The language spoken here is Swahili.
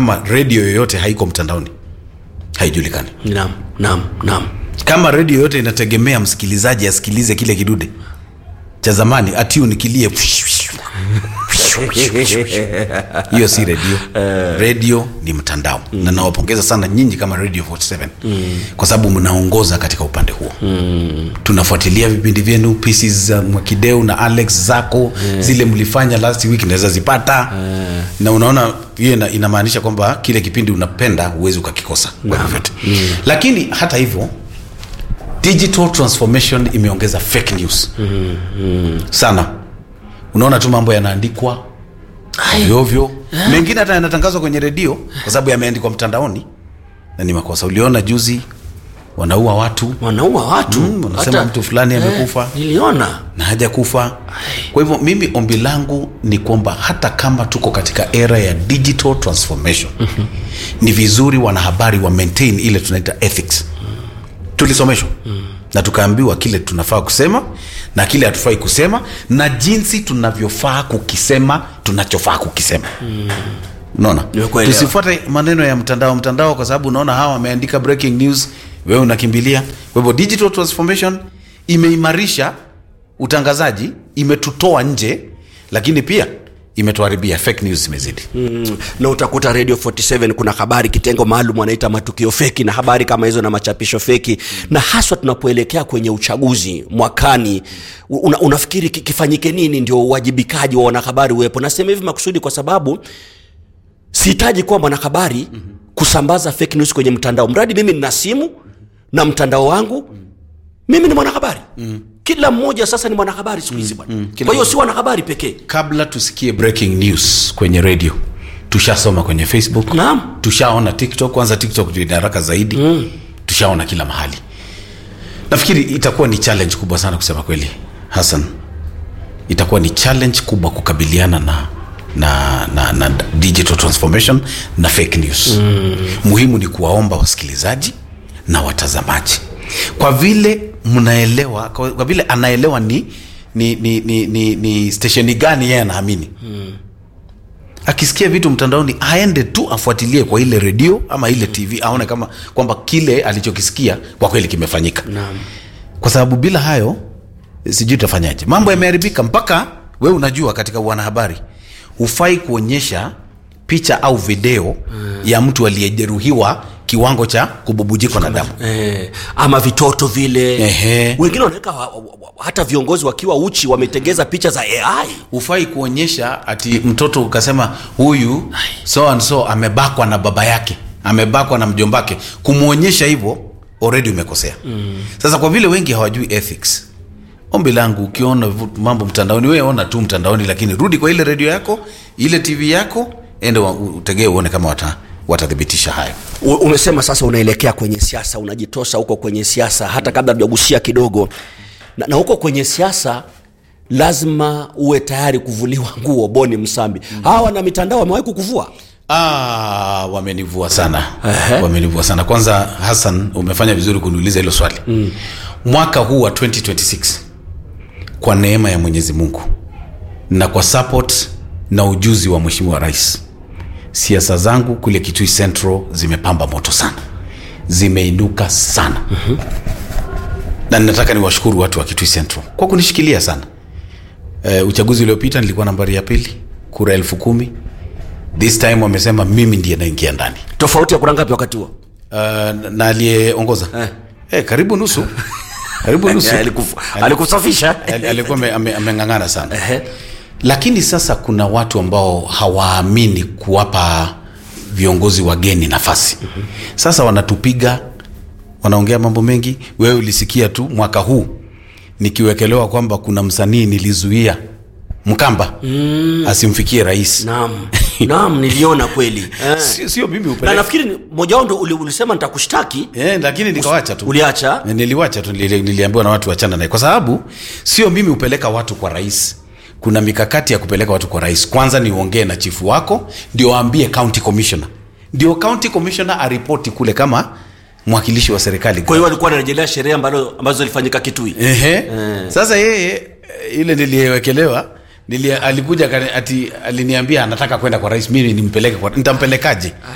kama redio yoyote haiko mtandaoni haijulikani naam naam naam kama redio yoyote inategemea msikilizaji asikilize kile kidude cha zamani atune kilie hiyo si redio redio ni mtandao mm. na nawapongeza sana nyinyi kama radio 47 mm. kwa sababu mnaongoza katika upande huo mm. tunafuatilia vipindi vyenu pieces za mwakideu na alex zako mm. zile mlifanya last week naweza zipata mm. na unaona hiyo ina, inamaanisha kwamba kile kipindi unapenda huwezi ukakikosa kwa vyovyote mm. lakini hata hivyo digital transformation imeongeza fake news mm, mm. sana unaona tu mambo yanaandikwa ovyoovyo mengine hata yanatangazwa kwenye redio kwa sababu yameandikwa mtandaoni na ni makosa uliona juzi wanaua watu wanaua watu Mm, wanasema mtu fulani amekufa. niliona na haja kufa kwa hivyo mimi ombi langu ni kwamba hata kama tuko katika era ya digital transformation mm-hmm. ni vizuri wanahabari wa maintain ile tunaita ethics tulisomeshwa mm. na tukaambiwa kile tunafaa kusema na kile hatufai kusema na jinsi tunavyofaa kukisema tunachofaa kukisema mm. unaona Nimekuelewa. tusifuate maneno ya mtandao mtandao kwa sababu unaona hawa wameandika breaking news wewe unakimbilia kwa hivyo digital transformation imeimarisha utangazaji imetutoa nje lakini pia imetuharibia fake news zimezidi mm, na utakuta radio 47 kuna habari kitengo maalum wanaita matukio feki na habari kama hizo na machapisho feki na haswa tunapoelekea kwenye uchaguzi mwakani una, unafikiri ki- kifanyike nini ndio uwajibikaji wa wanahabari uwepo nasema hivi makusudi kwa sababu sihitaji kuwa mwanahabari kusambaza fake news kwenye mtandao mradi mimi nina simu na mtandao wangu mimi ni mwanahabari kila mmoja sasa ni mwanahabari siku hizi bwana Kila kwa hiyo si wanahabari pekee kabla tusikie breaking news kwenye radio tushasoma kwenye facebook Naam. tushaona tiktok kwanza tiktok ndio ina haraka zaidi mm. tushaona kila mahali nafikiri itakuwa ni challenge kubwa sana kusema kweli hassan itakuwa ni challenge kubwa kukabiliana na na, na, na digital transformation na fake news mm. muhimu ni kuwaomba wasikilizaji na watazamaji kwa vile mnaelewa kwa, kwa vile anaelewa ni ni, ni, ni, ni, ni stesheni gani yeye anaamini akisikia vitu mtandaoni aende tu afuatilie kwa ile redio ama ile tv aone kama kwamba kile alichokisikia kwa kweli kimefanyika Naam. kwa sababu bila hayo sijui utafanyaje mambo yameharibika mpaka we unajua katika wanahabari hufai kuonyesha picha au video mm. ya mtu aliyejeruhiwa kiwango cha kububujikwa na damu eh, ama vitoto vile Ehe. wengine wanaweka wa, wa, wa, hata viongozi wakiwa uchi wametengeza picha za ai hufai kuonyesha ati mtoto ukasema huyu so and so amebakwa na baba yake amebakwa na mjombake kumwonyesha hivyo already umekosea mm. sasa kwa vile wengi hawajui ethics ombi langu ukiona vu- mambo mtandaoni wewe ona tu mtandaoni lakini rudi kwa ile redio yako ile tv yako ende wa- utegee uone kama wata watathibitisha hayo U- umesema sasa unaelekea kwenye siasa unajitosa huko kwenye siasa hata kabla tujagusia kidogo na, na huko kwenye siasa lazima uwe tayari kuvuliwa nguo boni msambi mm. hawa na mitandao wamewahi kukuvua Ah, wamenivua sana wamenivua sana kwanza hassan umefanya vizuri kuniuliza hilo swali mm. mwaka huu wa 2026 kwa neema ya mwenyezi mungu na kwa support na ujuzi wa mheshimiwa rais siasa zangu kule kitui central zimepamba moto sana zimeinuka sana mm-hmm. na ninataka niwashukuru watu wa kitui central kwa kunishikilia sana e, uchaguzi uliopita nilikuwa nambari ya pili kura elfu kumi this time wamesema mimi ndiye naingia ndani tofauti ya kura ngapi wakati huo uh, na aliyeongoza Eh. eh, karibu nusu karibu nusu Alikufu- alikusafisha Al- alikuwa ame- ame- ameng'ang'ana sana lakini sasa kuna watu ambao hawaamini kuwapa viongozi wageni nafasi sasa wanatupiga wanaongea mambo mengi wewe ulisikia tu mwaka huu nikiwekelewa kwamba kuna msanii nilizuia mkamba mm. asimfikie rais naam naam niliona kweli eh. sio, sio mimi na upeleke nafikiri ni- moja wao ndo uli- ulisema nitakushtaki Eh, lakini nikawacha tu uliacha niliwacha tu nili- niliambiwa na watu wachana naye kwa sababu sio mimi hupeleka watu kwa rais kuna mikakati ya kupeleka watu kwa rais kwanza niongee na chifu wako ndio aambie county commissioner ndio county commissioner aripoti kule kama mwakilishi wa serikali kwa hiyo walikuwa wanarejelea sherehe ambalo ambazo zilifanyika kitui Ehe. sasa yeye eh, ile niliyewekelewa nilia, alikuja akani- ati aliniambia anataka kwenda kwa rais mimi nimpeleke kwa nitampelekaje